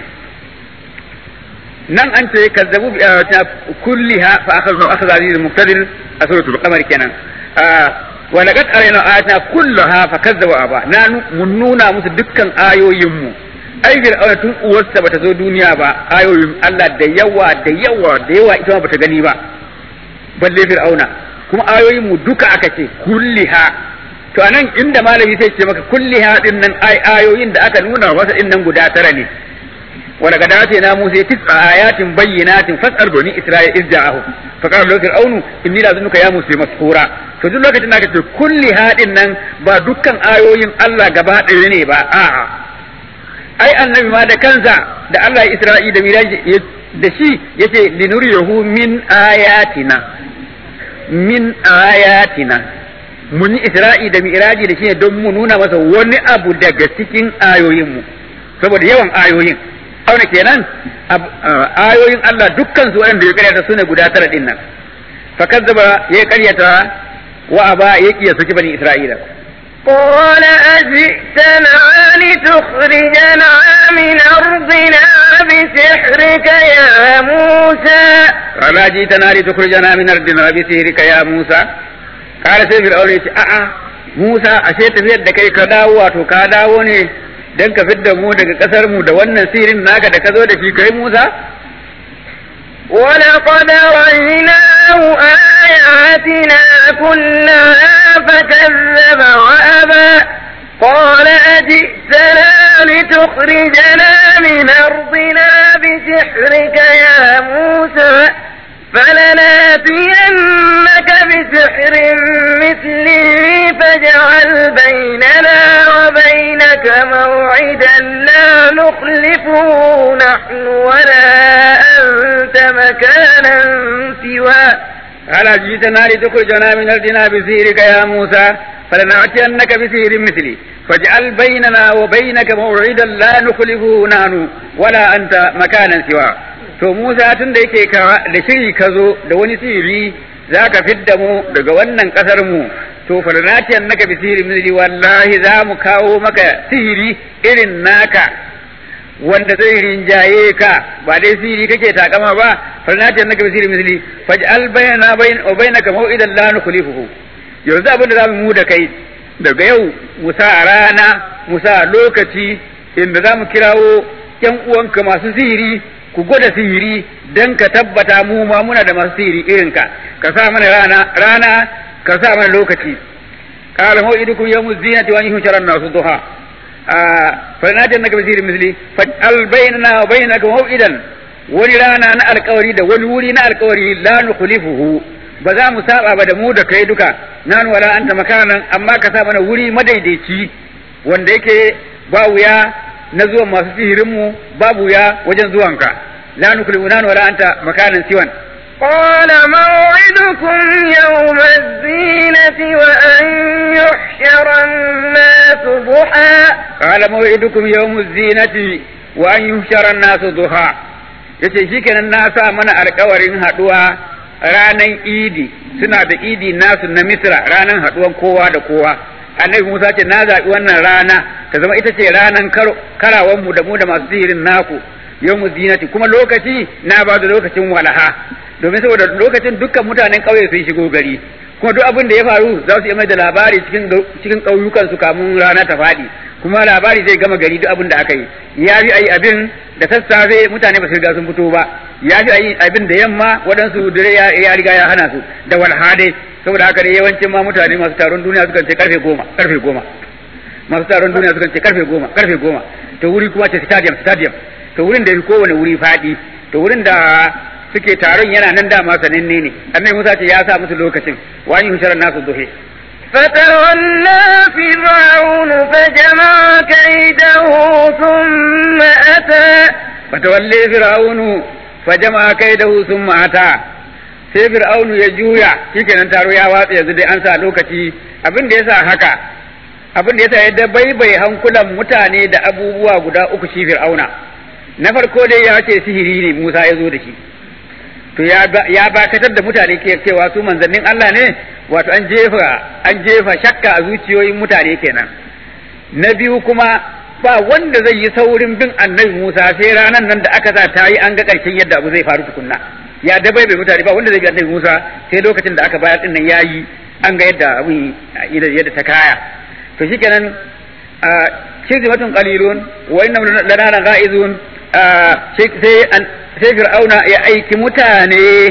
nan an ce kazzabu bi ta kulliha fa akhadhu akhadha aziz muqtadir a suratul qamar kenan wa laqad arayna ayatna kullaha fa kazzabu aba na mun nuna musu dukkan ayoyin mu ai fir'auna tun uwarsa bata zo duniya ba ayoyin Allah da yawa da yawa da yawa ita ma bata gani ba balle fir'auna kuma ayoyin mu duka aka ce kulliha to anan inda malami sai ce maka kulliha din nan ai ayoyin da aka nuna masa din nan guda tara ne wa daga dace na Musa tis'a ayatin bayyinatin fas'al bani Isra'il irja'ahu fa qala lahu fir'aunu inni la zunuka ya Musa maskura to duk lokacin da aka ce kulliha din nan ba dukkan ayoyin Allah gaba ɗaya ne ba a'a ai annabi ma da kansa da Allah ya Isra'i da miraji da shi yace linuriyahu min ayatina min ayatina mun yi Isra'i da miraji da shi ne don mu nuna masa wani abu daga cikin ayoyin mu saboda yawan ayoyin auna kenan ayoyin Allah dukkan su waɗanda ya karyata su ne guda tara din nan fa kazzaba ya karyata wa aba ya kiya saki bani Isra'ila قال أجئتنا لتخرجنا من أرضنا بسحرك يا موسى قال أجئتنا لتخرجنا من أرضنا بسحرك يا موسى قال سيف الأول a'a Musa ashe tafiyar da kai ka dawo wato ka dawo ne dan ka fidda mu daga kasar mu da wannan sirin naka da ka zo da shi kai Musa ولقد رأيناه آياتنا كلها فكذب وأبى قال أجئتنا لتخرجنا من أرضنا بسحرك يا موسى فلناتينك بسحر مثله فاجعل بيننا وبينك موعدا لا نخلفه نحن ولا أنت مكانا سوى قال جئتنا لتخرجنا من أرضنا بسحرك يا موسى فلنأتينك بسحر مثلي فاجعل بيننا وبينك موعدا لا نخلفه نحن ولا أنت مكانا سواه to Musa tun da yake da shiri ka zo da wani sihiri za ka fidda mu daga wannan ƙasar mu to farnatiyan naka bi sihiri misli wallahi za mu kawo maka sihiri irin naka wanda zai rinjaye ka ba dai sihiri kake takama ba farnatiyan naka bi sihiri misli faj'al bainana wa bainaka maw'idan la nukhlifuhu yanzu abin da za mu da kai daga yau musa a rana musa lokaci inda za mu kirawo yan uwanka masu sihiri ku gwada sihiri don ka tabbata mu ma muna da masu sihiri irinka ka sa mana rana rana ka sa mana lokaci qala maw'idukum yawmuz zinati wa yuhsharu an-nasu duha fa najan naka bisiri misli fa al bainana wa bainaka maw'idan wani rana na alkawari da wani wuri na alkawari la nukhlifuhu ba za mu saba ba da mu da kai duka nan wala anta makanan amma ka sa mana wuri madaidaici wanda yake ba wuya na zuwan masu sihirin mu babu wuya wajen zuwanka la nuklimu nan wala anta makanan siwan قال موعدكم يوم الزينة وأن يحشر الناس ضحى قال موعدكم يوم الزينة وأن يحشر الناس ضحى yace shikenan na sa mana alkawarin haduwa ranan idi suna da idi nasu na misra ranan haduwan kowa da kowa annabi musa ce na zaɓi wannan rana ta zama ita ce ranan karawan mu da mu da masu sihirin naku yau zinati kuma lokaci na ba da lokacin walaha domin saboda lokacin dukkan mutanen ƙauye sun shigo gari kuma duk abin da ya faru za su iya mai da labari cikin cikin ƙauyukan su kamun rana ta faɗi kuma labari zai gama gari duk abin da aka yi ya fi ayi abin da sassafe mutane ba su riga sun fito ba ya fi ayi abin da yamma waɗansu dare ya riga ya hana su da walhadai saboda haka ne yawancin ma mutane masu taron duniya sukan ce karfe goma karfe goma masu taron duniya sukan ce karfe goma karfe goma to wuri kuma ce stadium stadium to wurin da kowane wuri faɗi to wurin da suke taron yana nan dama sananne ne annabi Musa ce ya sa musu lokacin wa yi husharar nasu duhe فتولى فرعون فجمع كيده ثم أتى فتولي فرعون فجمع كيده ثم أتى sai fir'aunu ya juya shikenan taro ya watsa yanzu dai an sa lokaci abin da yasa haka abin da yasa yadda baibai hankulan mutane da abubuwa guda uku shi fir'auna na farko dai ya ce sihiri ne Musa ya zo da shi to ya bakatar da mutane ke cewa su manzannin Allah ne wato an jefa an jefa shakka a zuciyoyin mutane kenan na biyu kuma ba wanda zai yi saurin bin annabi Musa sai ranan nan da aka sa ta yi an ga ƙarshen yadda abu zai faru tukunna ya dabai bai mutane ba wanda zai bi annabi Musa sai lokacin da aka bayar din nan yayi an ga yadda abu yadda ta kaya to shikenan a shirzimatun qalilun wa inna lana ghaizun sai sai fir'auna ya aiki mutane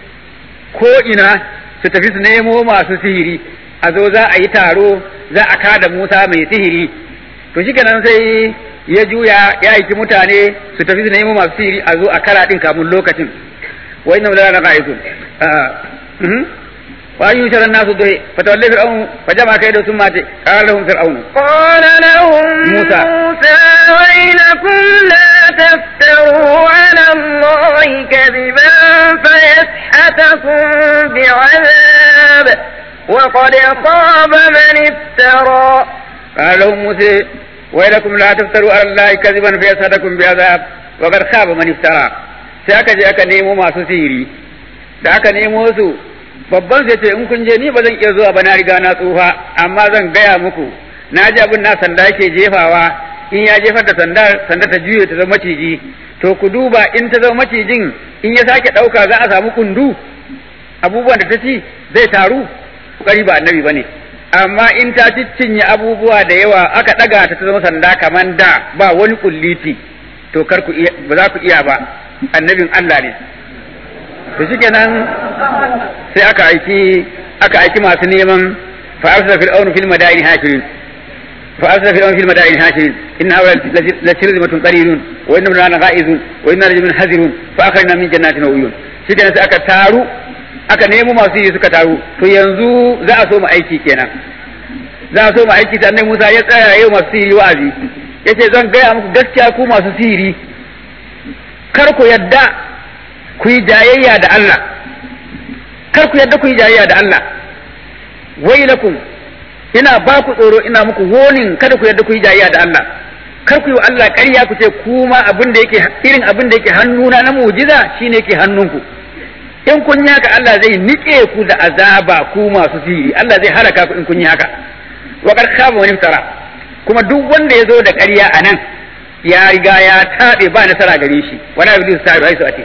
ko ina su tafi su nemo masu sihiri a zo za a yi taro za a kada Musa mai sihiri to shi kenan sai ya juya ya aiki mutane su tafi su nemo masu sihiri a zo a kara din kamun lokacin wa inna la naqaisun wa ayu sharan nasu dai fatawalli fir'aun fa jama kai da sun mace qala lahum fir'aun qala lahum Musa. musa waylakum la taftaru ala allahi kadiban fayashhatakum bi'adab وقد خاب من افترى قال لهم موسى ويلكم لا تفتروا على الله كذبا فيسحتكم بعذاب وقد خاب من افترى sai aka je aka nemo masu sihiri da aka nemo su babban sai ce in kun je ni ba zan iya zuwa ba na riga na tsufa amma zan gaya muku na ji abin na sanda yake jefawa in ya jefar da sanda sanda ta juye ta zama maciji to ku duba in ta zama macijin in ya sake ɗauka za a samu kundu abubuwan da ta ci zai taru ƙari ba annabi ba ne amma in ta cinye abubuwa da yawa aka ɗaga ta ta zama sanda kamar da ba wani kulliti to kar ku iya ba za ku iya ba annabin Allah ne to shikenan sai aka aiki aka aiki masu neman fa arsala fir'aunu fil madaini hashirin fa arsala fir'aunu fil madaini hashirin inna hawa la shirzimatun qalilun wa inna lana ghaizun wa inna rajulun hazirun fa akhrajna min jannatin wa uyun shikenan sai aka taru aka nemo masu yi suka taru to yanzu za a so mu aiki kenan za a so mu aiki sannan Musa ya tsaya yau masu sihiri wa'azi yace zan gaya muku gaskiya ku masu sihiri kar ku yadda ku yi jayayya da Allah kar ku yadda ku yi jayayya da Allah wailakum ina ba ku tsoro ina muku wonin kada ku yadda ku yi jayayya da Allah kar ku yi wa Allah ƙarya ku ce kuma abin da yake irin abin da yake hannuna na mu'jiza shine yake hannunku in kun yi haka Allah zai nike ku da azaba ku masu sihiri Allah zai halaka ku in kun yi haka wa qad khaba wani tara kuma duk wanda ya zo da ƙarya a nan ya riga ya taɓe ba nasara gare shi wala yabdu sa'iru haisu ate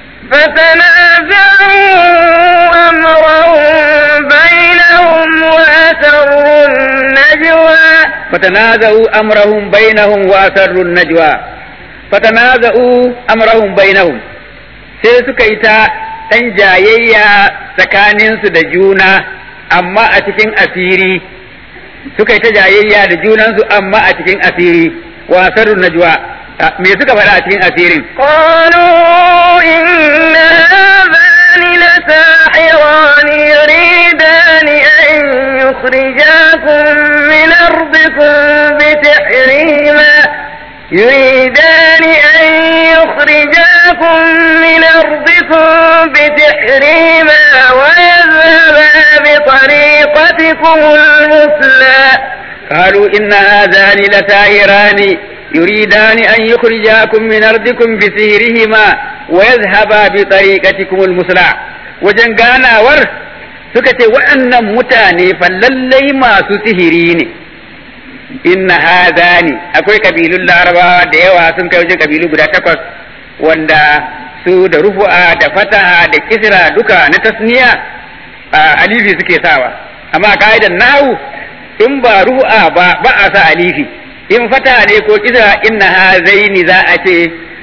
فتنازعوا أمرهم بينهم وأسروا النجوى فتنازعوا أمرهم بينهم وأسروا النجوى فتنازعوا أمرهم بينهم sai suka yi ta ɗan jayayya tsakaninsu da juna amma a cikin asiri suka yi ta jayayya da junansu amma a cikin asiri wasarun najwa me suka faɗa a cikin asirin قالوا إن هذان لساحران يريدان أن يخرجاكم من أرضكم بسحرهما يريدان أن يخرجاكم من أرضكم بسحرهما ويذهبا بطريقتكم المثلى قالوا إن هذان لساحران يريدان أن يخرجاكم من أرضكم بسحرهما ويذهبا بطريقتكم المثلى wajen ganawar suka ce waɗannan mutane fa lallai masu sihiri ne inna hadani akwai kabilun larabawa da yawa sun kai wajen kabilu guda takwas wanda su da rufu'a da fataha da kisra duka na tasniya a alifi suke sawa amma ka'idan nahu in ba rufu'a ba ba a sa alifi in fataha ne ko kisra inna hazaini za a ce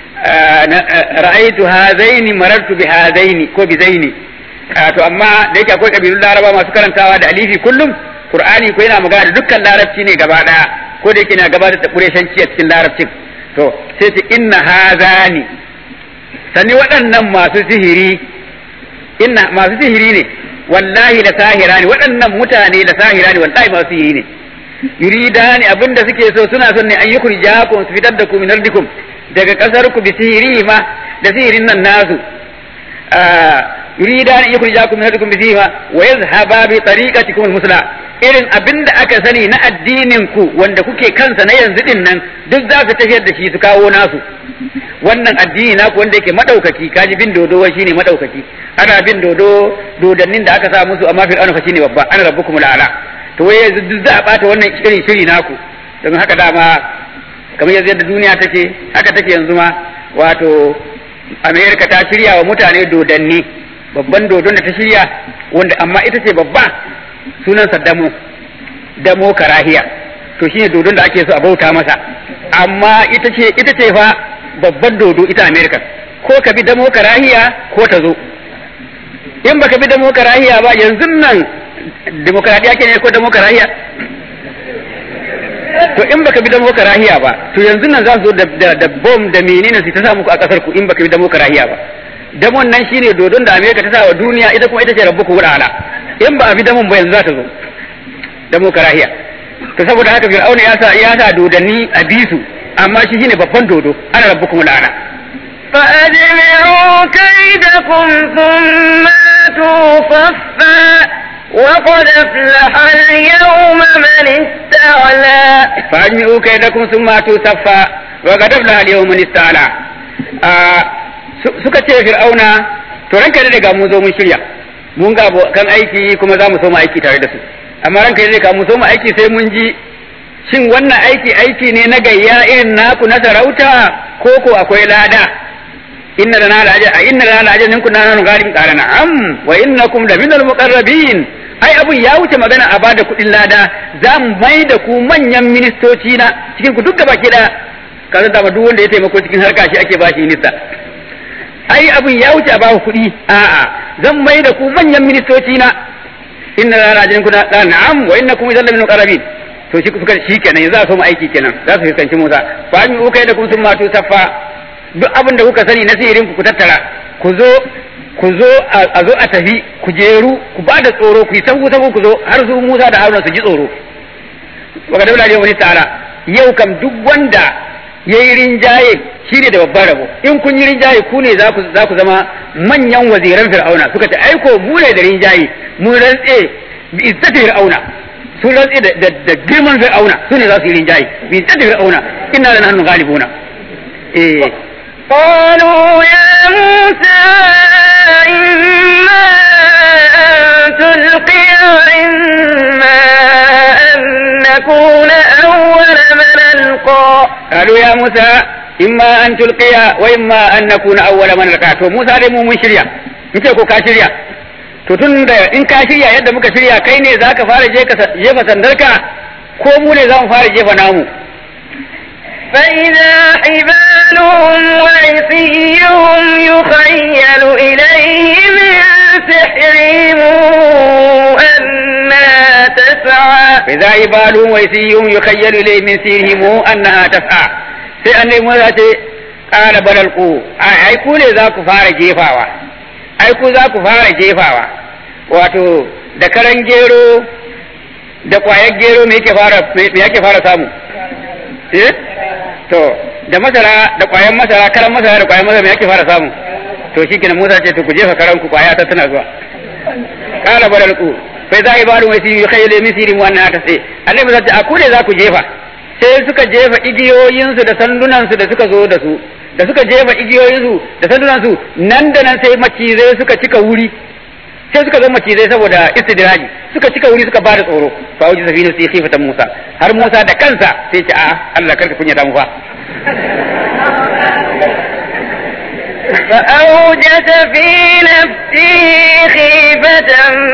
ra'aitu hazaini marartu bi hazaini ko bi zaini to amma da yake akwai kabilun laraba masu karantawa da alifi kullum qur'ani ko yana magana da dukkan larabci ne gaba daya ko da yake na gabatar da kureshanci a cikin larabcin to sai ce inna hazani sani waɗannan masu sihiri inna masu sihiri ne wallahi da sahira ne waɗannan mutane da sahira ne wallahi masu sihiri ne yuridani abinda suke so suna son ne an yi kurjakum su fitar da ku min ardikum daga kasar ku bi sihiri ma da sihirin nan nasu yurida an yukhrijakum min ardikum bi sihima wa yadhhaba bi tariqatikum al-musla irin abinda aka sani na addinin ku wanda kuke kansa na yanzu din nan duk za su tafiyar da shi su kawo nasu wannan addini naku wanda yake madaukaki kaji bin dodo wai shine madaukaki ana bin dodo dodannin da aka sa musu amma fir'auna fa shine babba ana rabbukum la'ala to wai yanzu duk za a bata wannan irin shiri naku don haka dama kamar yanzu yadda duniya take haka take yanzu ma wato amerika ta shirya wa mutane dodanni babban dodon da ta shirya wanda amma ita ce babba sunansa damo damo karahiya to shine dodon da ake so a bauta masa amma ita ce ita ce fa babban dodo ita amerika ko ka bi damo karahiya ko ta zo in baka bi damo karahiya ba yanzu nan demokradiya ke ne ko damo karahiya to in baka bi damo karahiya ba to yanzu nan za su zo da da bom da menene su ta sa muku a kasar ku in baka bi damo karahiya ba damon nan shine dodon da Amerika ta sa wa duniya ita kuma ita ce rabbuku wurala in ba a bi damon ba yanzu za ta zo damo karahiya to saboda haka fir'auna ya sa ya sa dodanni a bisu amma shi shine babban dodo ana rabbukum wurala فأجمعوا كيدكم ثم أتوا صفا وقد أفلح اليوم من استعلى فأجمعوا كيدكم ثم أتوا صفا وقد أفلح اليوم من استعلى suka ce fir'auna to ranka da ga mun zo mun shirya mun ga kan aiki kuma za mu so mu aiki tare da su amma ranka da ga mun so mu aiki sai mun ji shin wannan aiki aiki ne na gayya irin naku na sarauta ko ko akwai lada inna lana la'ajr a inna lana la'ajr ninku na nanu garin qala na'am wa innakum la minal muqarrabin ai abun ya wuce magana a bada kuɗin lada za mu mai da ku manyan ministoci na cikin ku duk gaba da kaza da duk wanda ya taimako cikin harka shi ake bashi nisa ai abun ya wuce a ba ku kuɗi a'a zan mai da ku manyan ministoci na inna lana la'ajr kuna qala na'am wa innakum idan minal muqarrabin to shi suka shi kenan yanzu za su mu aiki kenan za su fuskanci Musa fa mi ukai da kun sun matu saffa duk abin da kuka sani na sihirin ku tattara ku zo ku zo a zo a tafi ku jeru ku ba da tsoro ku yi sabu sabu ku zo har su Musa da Haruna su ji tsoro wa ga daula wani ta'ala yau kam duk wanda yayi rinjaye shine da babban rabo in kun yi rinjaye ku ne za ku za ku zama manyan waziran fir'auna suka ce aiko mu ne da rinjaye mu rantse bi izzati fir'auna sun rantse da, da, da girman fir'auna su ne za su yi rinjaye bi izzati fir'auna inna lana nahnu ghalibuna eh قالوا يا موسى إما أن تلقي وإما أن نكون أول من ألقى قالوا يا موسى إما أن تلقي وإما أن نكون أول من ألقى to Musa dai mu mun shirya in ce ko ka shirya to tun da in ka shirya yadda muka shirya kai ne za ka fara je ka jefa sandarka ko mu ne za mu fara jefa namu فإذا حبالهم وعصيهم يخيل إليه من سحرهم أنها تسعى فإذا عبالهم ويسيهم يخيل إليه من سيرهم أنها تسعى sai an nemi za ce ƙara balalku ai ku ne za ku fara jefawa ai ku za ku fara jefawa wato da karan gero da ƙwayar gero me yake fara me yake fara samu eh to da masara da ƙwayar masara karan masara da ƙwayar masara me yake fara samu to shikenan Musa ce to ku jefa karan ku ƙwaya ta tana zuwa ƙara balalku sai za a yi bada wasi yi kai lemin sirin wannan ta sai annabi zai a ku ne za ku jefa sai suka jefa igiyoyinsu da sandunansu da suka zo da su da suka jefa igiyoyinsu da sandunansu nan da nan sai macizai suka cika wuri sai suka zama macizai saboda istidraji suka cika wuri suka bada tsoro fa wuji safina sai khifatan Musa har Musa da kansa sai ce a Allah karka kunya da mu fa فأوجس في نفسه خيفة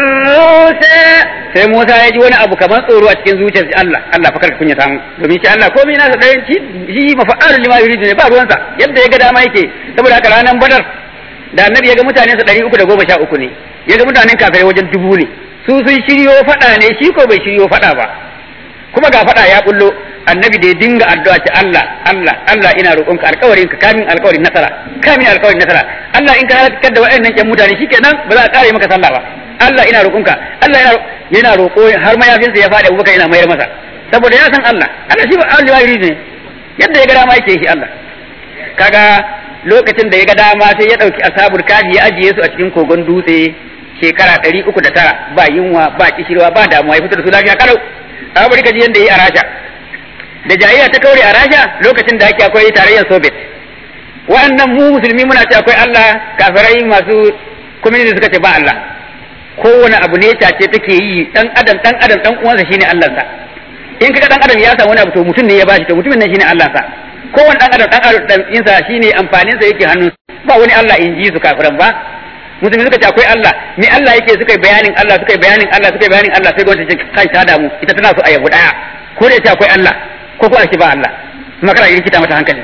موسى sai Musa ya ji wani abu kamar tsoro a cikin zuciyar Allah Allah fa karka kunya ta mu domin shi Allah komai nasa ɗayan shi shi mafa'al lima yuridu ne ba ruwansa yadda ya ga dama yake saboda haka ranar Badar da annabi ya ga mutanen sa ɗari uku da goma sha uku ne ya ga mutanen kafirai wajen dubu ne su sun shiryo faɗa ne shi ko bai shiryo faɗa ba kuma ga faɗa ya bullo annabi da ya dinga addu'a ce Allah Allah Allah ina roƙonka alƙawarin ka kamin alƙawarin nasara kamin alƙawarin nasara Allah in ka halakar da waɗannan ƴan mutane shikenan ba za a ƙare maka sallah ba Allah ina roƙonka Allah yana yana roƙo har mayafinsa ya faɗi Abubakar yana mayar masa saboda ya san Allah Allah shi ba Allah ya ne yadda ya ga dama yake shi Allah kaga lokacin da ya ga dama sai ya ɗauki ashabul kafi ya ajiye su a cikin kogon dutse shekara ɗari uku da tara ba yunwa ba kishirwa ba damuwa ya fito da su lafiya kalau a bari ka ji yadda ya yi a rasha da jayayya ta kaure a rasha lokacin da ake akwai tarayyar soviet wa'annan mu musulmi muna ce akwai allah kafirai masu community suka ce ba allah kowane abu ne ce take yi dan adam dan adam dan uwansa shine allansa in kaga dan adam ya samu wani abu to mutum ne ya bashi to mutumin nan shine allansa kowane dan adam dan adam dan insa shine amfanin sa yake hannun ba wani allah in ji su kafiran ba musulmi suka ce akwai Allah me Allah yake suka yi bayanin Allah suka yi bayanin Allah suka yi bayanin Allah sai gwamnati ce kai ta damu ita tana so a yabu daya ko da ce akwai Allah ko ko a ce ba Allah kuma kana rikita mata hankali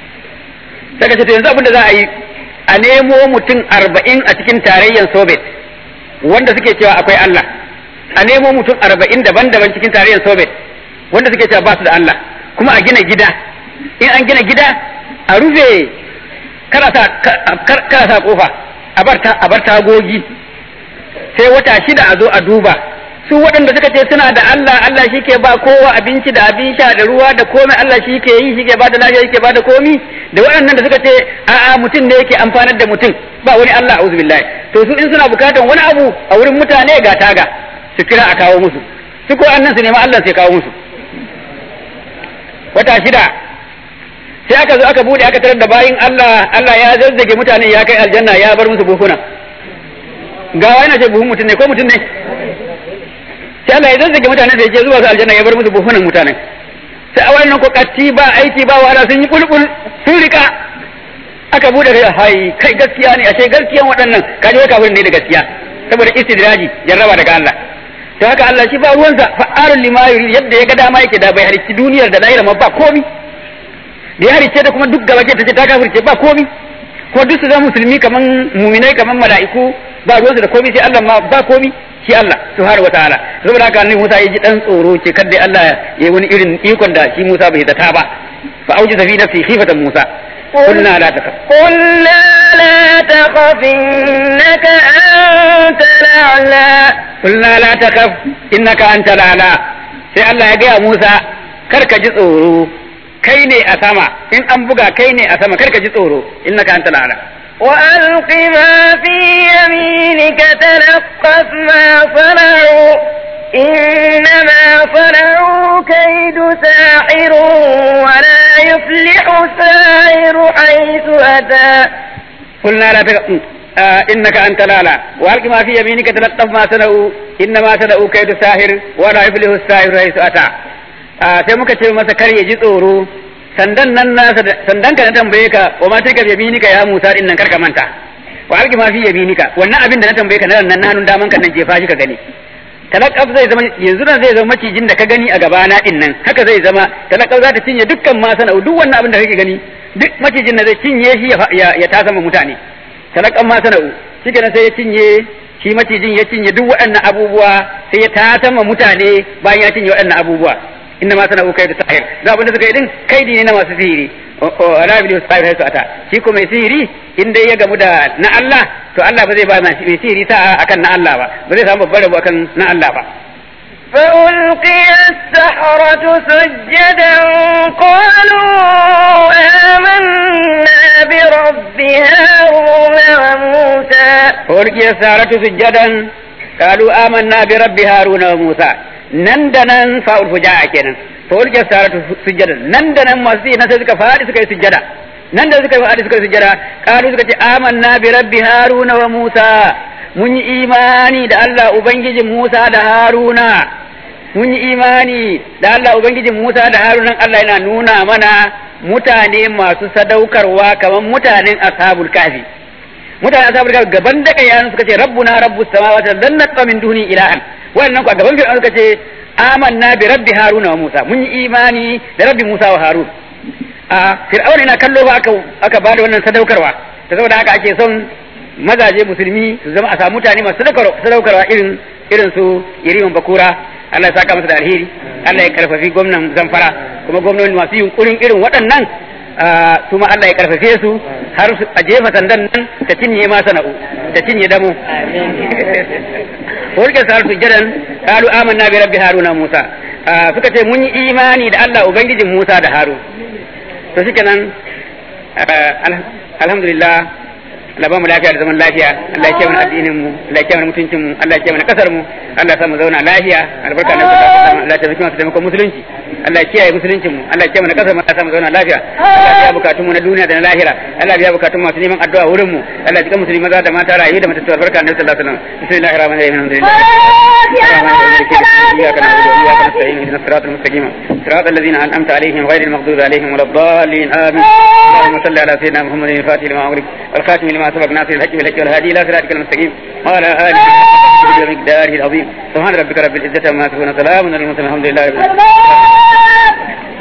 daga ce to yanzu abin da za a yi a nemo mutum arba'in a cikin tarayyar Soviet wanda suke cewa akwai Allah a nemo mutum arba'in daban-daban cikin tarayyar Soviet wanda suke cewa ba su da Allah kuma a gina gida in an gina gida a rufe kada sa kada sa kofa a bar tagogi sai wata shida a zo a duba su waɗanda suka ce suna da Allah Allah shi ke ba kowa abinci da abin sha da ruwa da komai Allah shi ke yi shi ke ba da lafiya shi ke ba da komi da waɗannan da suka ce a'a mutum ne yake amfanar da mutum ba wani Allah a'udhu billahi to su in suna bukatan wani abu a wurin mutane ga taga su kira a kawo musu su ko annan su nema Allah sai kawo musu wata shida sai aka zo aka bude aka tarar da bayin Allah Allah ya zazzage mutane ya kai aljanna ya bar musu buhuna gawa yana ce buhun mutum ne ko mutum ne sai Allah ya zazzage mutane da yake zuwa su aljanna ya bar musu buhunan mutanen sai a wannan ko katti ba aiki ba wahala sun yi bulbul sun rika aka bude kai hai kai gaskiya ne ashe gaskiyan waɗannan kaje wai kafirin ne da gaskiya saboda istidraji jarraba daga Allah to haka Allah shi ba ruwansa fa'arul lima yuri yadda ya ga dama yake da bai halicci duniyar da lahira ma ba komi da ya halicce da kuma duk gaba ke ta ce ta kafirce ba komi kuma duk su zama musulmi kaman muminai kaman mala'iku ba ruwansu da komi sai Allah ma ba komi shi Allah subhanahu wataala saboda haka annabi Musa ya ji dan tsoro ce kada Allah ya yi wani irin ikon da shi Musa bai zata ba fa auji fi nafsi khifatan Musa قلنا لا تخف قلنا لا تخف إنك أنت الأعلى قلنا لا تخف إنك أنت الأعلى sai Allah ya gaya Musa kar ka ji tsoro kai ne a sama in an buga kai ne a sama kar ka ji tsoro innaka antal a'la وألق ما في يمينك تلقف ما صنعوا إنما صنعوا كيد ساحر ولا يفلح الساحر حيث أتى قلنا لا تق... آه إنك أنت لالا وألق ما في يمينك تلقف ما صنعوا إنما صنعوا كيد ساحر ولا يفلح الساحر حيث أتى آه sai muka ce masa kar ya ji tsoro sandan nan nasa sandan ka na tambaye ka wa ma tilka bi yaminika ya Musa din nan kar ka manta wa alqi ma fi yaminika wannan abin da na tambaye ka na nan hannun daman ka nan jefa shi ka gani talakaf zai zama yanzu nan zai zama macijin da ka gani a gabana din nan haka zai zama talakaf za ta cinye dukkan ma sana'u duk wannan abin da kake gani duk macijin da zai cinye shi ya ya ta sama mutane talakaf ma sana'u shikenan sai ya cinye shi macijin ya cinye duk waɗannan abubuwa sai ya ta sama mutane bayan ya cinye waɗannan abubuwa inna ma sana'u kai da sahir za abin da suka yi din kaidi ne na masu sihiri ala bil sahir sai su ata shi ko mai sihiri in dai ya gamu da na Allah to Allah ba zai ba mai sihiri ta akan na Allah ba ba zai samu babbar rabo akan na Allah ba فألقي السحرة سجدا قالوا آمنا برب هارون وموسى فألقي السحرة سجدا قالوا آمنا برب هارون وموسى نندنا فاول فجاء كنا فألقي السحرة سجدا نندنا مسيح نسى فادي سكي سجدا nan da suka yi wa'adi suka yi sujjada kalu suka ce amanna bi rabbi haruna wa musa mun yi imani da Allah ubangijin Musa da Haruna mun yi imani da Allah ubangijin Musa da Haruna Allah yana nuna mana mutane masu sadaukarwa kamar mutanen ashabul kafi mutanen ashabul kafi gaban da kai suka ce rabbuna rabbus samawati lan natqa min duni ilahan wannan ku a gaban fir'aun suka ce amanna bi rabbi haruna wa musa mun yi imani da rabbi musa wa harun a fir'aun ina kallo ba aka aka bada wannan sadaukarwa ta saboda haka ake son mazaje musulmi su zama a samu mutane masu sadaukarwa irin irin su yiriman bakura Allah ya saka masa da alheri Allah ya karfafi gwamnan zamfara kuma gwamnoni masu yunkurin irin waɗannan su ma Allah ya karfafe su har a jefa sandan nan ta cinye ma sana'u ta cinye damo Wurke sa su jadan kalu amanna bi rabbi haruna musa suka ce mun yi imani da Allah ubangijin Musa da Harun to shikenan alhamdulillah Allah ba mu lafiya da zaman lafiya Allah ya kiyaye mana addinin mu Allah ya kiyaye mana mutuncin mu Allah ya kiyaye mana kasar mu Allah ya sa mu zauna lafiya albarka da Allah ya tabbata mu taimakon musulunci Allah ya kiyaye musuluncin mu Allah ya kiyaye mana kasar mu Allah ya sa mu zauna lafiya Allah ya biya bukatun mu na duniya da na lahira Allah ya biya bukatun masu neman addu'a wurin mu Allah ya jika musulmi maza da mata rayu da matattu albarka da sallallahu alaihi wasallam bismillahir rahmanir rahim alhamdulillah إياك نعبد وإياك نستعين اهدنا الصراط المستقيم صراط الذين أنعمت عليهم غير المغضوب عليهم ولا الضالين آمين اللهم صل على سيدنا محمد الفاتح لما أغلق والخاتم لما سبق ناصر الحج بالحج والهادي إلى صراطك المستقيم وعلى آله ومقداره العظيم سبحان ربك رب العزة عما يصفون سلام على المرسلين الحمد لله رب العالمين